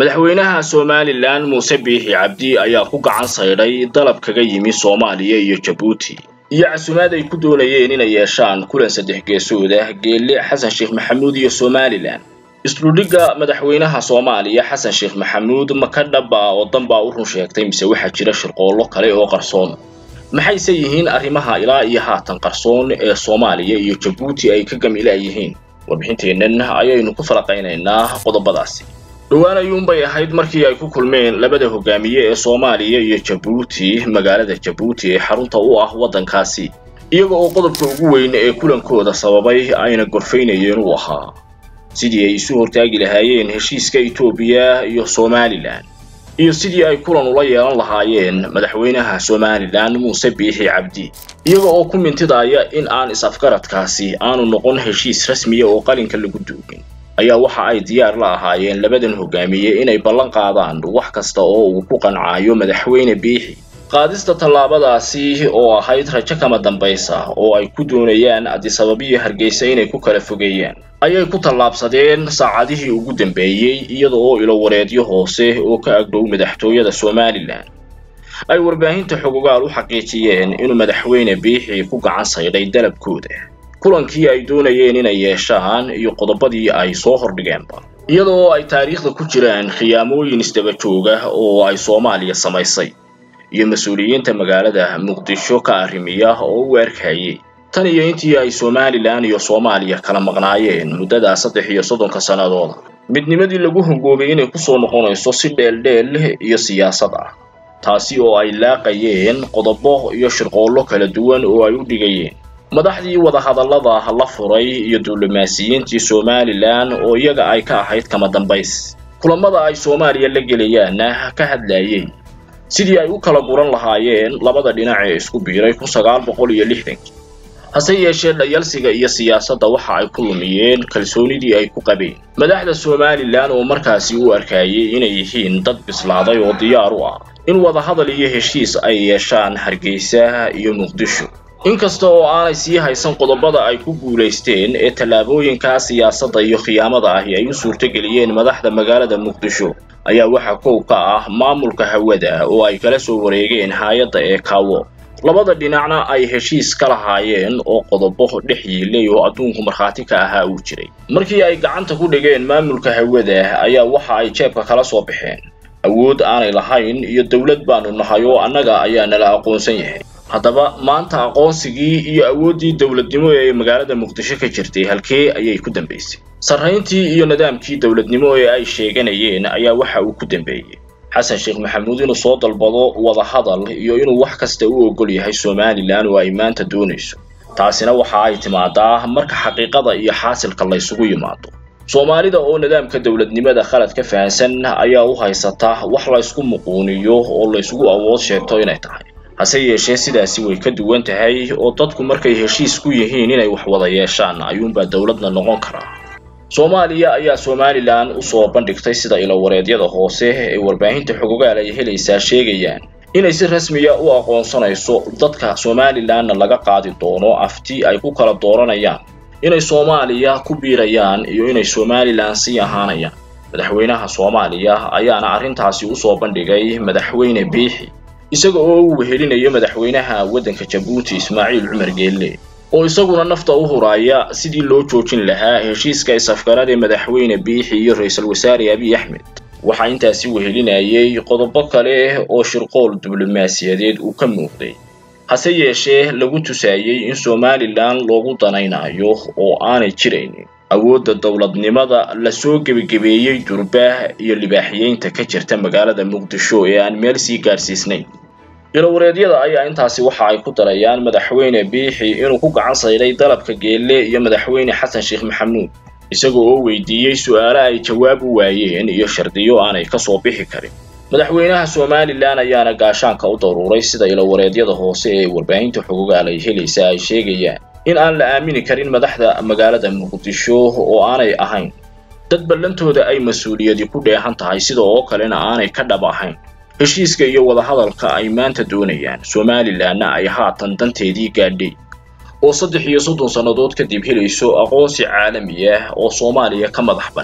madaxweynaha somalilan muuse biixi cabdi ayaa ku gacan saydhay dalab kaga yimi soomaaliya iyo jabuuti iyo casumaad ay ku doonayeen inay yeeshaan kulan saddex geesood ah geelle xasan sheekh maxamuud iyo somalilan isdhudhigga madaxweynaha soomaaliya xasan sheekh maxamuud ma ka dhaba oo danbaa u run sheegtay mise waxaa jira shirqoollo kale oo qarsoon maxayse yihiin arrimaha ilaa iyo haatan qarsoon ee soomaaliya iyo jabuuti ay ka gamila yihiin warbixinteennan ayaynu ku falaqaynaynaa qodobadaasi dhowaan ayuunbay ahayd markii ay ku kulmeen labada hogaamiye ee soomaaliya iyo jabuuti magaalada jabuuti ee xarunta u ah waddankaasi iyaga oo qodobka ugu weyn ee kulankooda sababay ayna gorfaynayeen uu ahaa sidii ay isu hortaagi lahaayeen heshiiska etoobiya iyo somalilan iyo sidii ay kulan ula yeelan lahaayeen madaxweynaha somalilan muuse biixi cabdi iyaga oo ku mintidaya in aan is-afgaradkaasi aanu noqon heshiis rasmiya oo qalinka lagu duugin ayaa waxa ay diyaar la ahaayeen labadan hogaamiye inay ballan qaadaan wax kasta oo uu ku qancaayo madaxweyne biixi qaadista tallaabadaasi oo ahayd rajo kama dambaysa oo ay ku doonayaan adisababiyo hargeysa inay ku kala fogeeyaan ayay ku tallaabsadeen saacadihii ugu dambeeyey iyada oo ilowareedyo hoose oo ka agdhow madaxtooyada somalilan ay warbaahinta xogogaal u xaqiijiyeen inuu madaxweyne biixi ku gacan saydhay dalabkooda kulankii ay doonayeen inay yeeshaan iyo qodobadii ay soo hordhigeenba iyada oo ay taariikhda ku jiraan khiyaamooyin isdaba jooga oo ay soomaaliya samaysay iyo mas-uuliyiinta magaalada muqdisho ka arrimiya oo u arkayay tan iyo intii ay somalilan iyo soomaaliya kala maqnaayeen muddadaa saddex iyo soddonka sannadooda midnimadii lagu hongoobay inay kusoo noqonayso si dheeldheel iyo siyaasad ah taasi oo ay laaqayeen qodobo iyo shirqoollo kala duwan oo ay u dhigayeen madaxdii wadahadallada la furay iyo diblomaasiyiintii somalilan oo iyaga ay ka ahayd kama dambays kulamada ay soomaaliya la gelayaanna ka hadlayay sidii ay u kala guran lahaayeen labada dhinac ee isku biiray kun sagaal boqol iyo lixdankii hase yeeshee dhayalsiga iyo siyaasadda waxa ay ku lumiyeen kalsoonidii ay ku qabeen madaxda somalilan oo markaasi u arkayay inay yihiin dad bislaaday oo diyaar u ah in wadahadal iyo heshiis ay yeeshaan hargeysa iyo muqdisho inkasta oo aanay sii haysan qodobada ay ku guulaysteen ee tallaabooyinkaa siyaasadda iyo khiyaamada ahi ay u suurtogeliyeen madaxda magaalada muqdisho ayaa waxaa kow ka ah maamulka hawada oo ay kala soo wareegeen hay-adda ee kaawo labada dhinacna ay heshiis ka lahaayeen oo qodobo dhex yiilay oo adduunku markhaati ka ahaa uu jiray markii ay gacanta ku dhigeen maamulka hawada ayaa waxa ay jeebka kala soo baxeen awood aanay lahayn iyo dowlad baanu nahay oo annaga ayaa nala aqoonsan yahay haddaba maanta aqoonsigii iyo awooddii dowladnimo ee magaalada muqdisho ka jirtay halkee ayay ku dambaysay sarrayntii iyo nidaamkii dowladnimo ee ay sheeganayeen ayaa waxa uu ku dambeeyey xasan sheekh maxamuud inuu soo dalbado wadahadal iyo inuu wax kasta u ogol yahay somalilan oo ay maanta doonayso taasina waxa ay timaadaa marka xaqiiqada iyo xaasilka laysugu yimaado soomaalida oo nidaamka dowladnimada khalad ka fahansan ayaa u haysata wax laysku muquuniyo oo laysugu awood sheegto inay tahay hase yeeshee sidaasi way ka duwan tahay oo dadku markay heshiis ku yihiin inay wax wada yeeshaan ayuunbaa dowladna noqon karaa soomaaliya ayaa somalilan usoo bandhigtay sida ilowareedyada hoose ee warbaahinta xogogaal ay helaysaa sheegayaan inay si rasmiya u aqoonsanayso dadka somalilanna laga qaadi doono afti ay ku kala dooranayaan inay soomaaliya ku biirayaan iyo inay somalilan sii ahaanayaan madaxweynaha soomaaliya ayaana arrintaasi usoo bandhigay madaxweyne biixi isaga oo uu wehelinayo madaxweynaha waddanka jabuuti ismaaciil cumar geelle oo isaguna nafta u huraaya sidii loo joojin lahaa heshiiska is-afgarad ee madaxweyne biixi iyo ra-iisul wasaare abiy axmed waxaa intaasi wehelinayay qodobo kale oo shirqool diblomaasiyadeed uu ka muuqday hase yeeshee lagu tusaayey in somalilan loogu danaynayo oo aanay jiraynin awoodda dowladnimada lasoo gebagebeeyey durbaah iyo libaaxiyeynta ka jirta magaalada muqdisho ee aan meel sii gaadhsiisnayn ilowareedyada ayaa intaasi waxa ay ku darayaan madaxweyne biixi inuu ku gacan sayday dalabka geelle iyo madaxweyne xasan sheekh maxamuud isagoo oo weydiiyey su-aale ay jawaab u waayeen iyo shardiyo aanay ka soo bixi karin madaxweynaha somalilan ayaana gaashaanka u daruuray sida ilowareedyada hoose ee warbaahinta xogogaal ay helaysa ay sheegayaan in aan la aamini karin madaxda magaalada muqdisho oo aanay ahayn dad ballantooda ay mas-uuliyadi ku dheehan tahay sida oo kalena aanay ka dhab ahayn heshiiska iyo wadahadalka ay maanta doonayaan somalilanna ay haatan danteedii gaadhay oo saddex iyo soddon sannadood kadib helayso aqoonsi caalami ah oo soomaaliya ka madax bannaan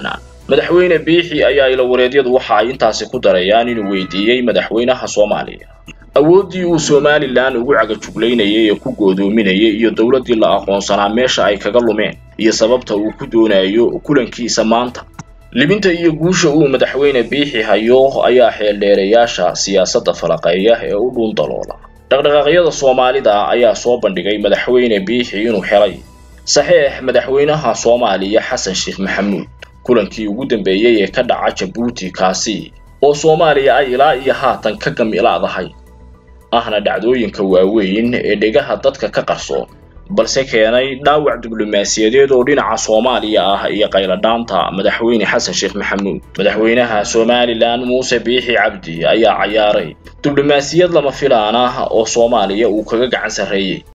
madaxweyne biixi ayaa ilawareedyadu waxa ay intaasi ku darayaan inuu weydiiyey madaxweynaha soomaaliya awooddii uu somalilan ugu cagajuglaynayay ee ku goodoominayay iyo dowladdii la aqoonsanaa meesha ay kaga lumeen iyo sababta uu ku doonayo kulankiisa maanta libinta iyo guusha uu madaxweyne biixi hayo ayaa xeeldheerayaasha siyaasadda falaqeeya ee u dhuun daloola dhaqdhaqaaqyada soomaalida ayaa soo bandhigay madaxweyne biixi inuu helay saxiix madaxweynaha soomaaliya xasan sheekh maxamuud kulankii ugu dambeeyey ee ka dhaca jabuuti kaasi oo soomaaliya ay ilaa iyo haatan ka gamilaadahay ahna dhacdooyinka waaweyn ee dhegaha dadka ka qarsoon balse keenay dhaawac diblomaasiyadeed oo dhinaca soomaaliya ah iyo qayladhaanta madaxweyne xasan sheekh maxamuud madaxweynaha somalilan muuse biixi cabdi ayaa cayaaray diblomaasiyad lama filaan ah oo soomaaliya uu kaga gacan sarreeyey